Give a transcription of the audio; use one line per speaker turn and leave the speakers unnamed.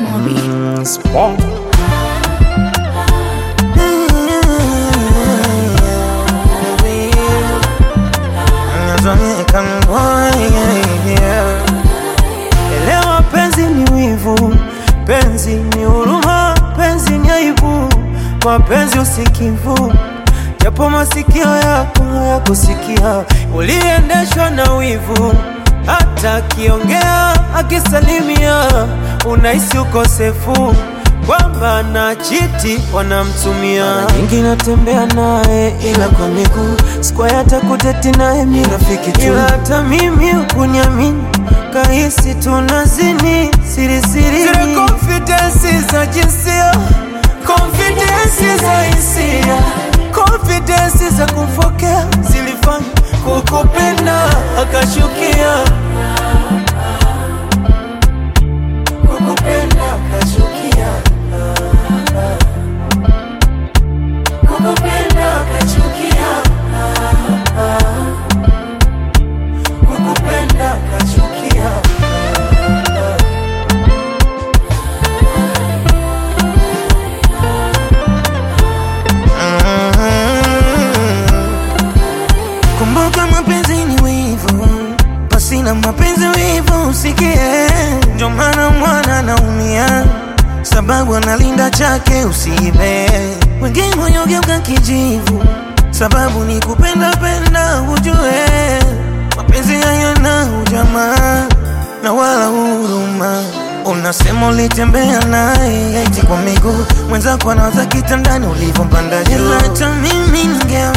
Mobi.
Mm, Spawn. Elewa penzi ni wivu, penzi ni huruma, penzi ni aibu, mapenzi usikivu, japo masikio yako hayakusikia, uliendeshwa na wivu, hata akiongea akisalimia, unahisi ukosefu kwamba na chiti wanamtumia. Mara nyingi natembea naye ila kwa miguu, sikuwahi hata kuteti naye, mi rafiki tu, ila hata mimi ukuniamini kahisi tunazini siri siri, zile confidence za jinsia, confidence za hisia, confidence za kumfokea zilifanya kukupenda akashukia, kukupenda akashukia, kukupenda akachukia, kukupenda akachukia. Kumbuka mapenzi ni wivu, pasina mapenzi wivu usikie. Ndio maana mwana anaumia, sababu analinda chake usiibe. Wengine wanyogeuka kijivu, sababu ni kupenda penda, ujue mapenzi hayana ujamaa na wala huruma. Unasema ulitembea naye eti kwa miguu, mwenzako anawaza kitandani ulivyompanda juu. Ila hata mimi ninge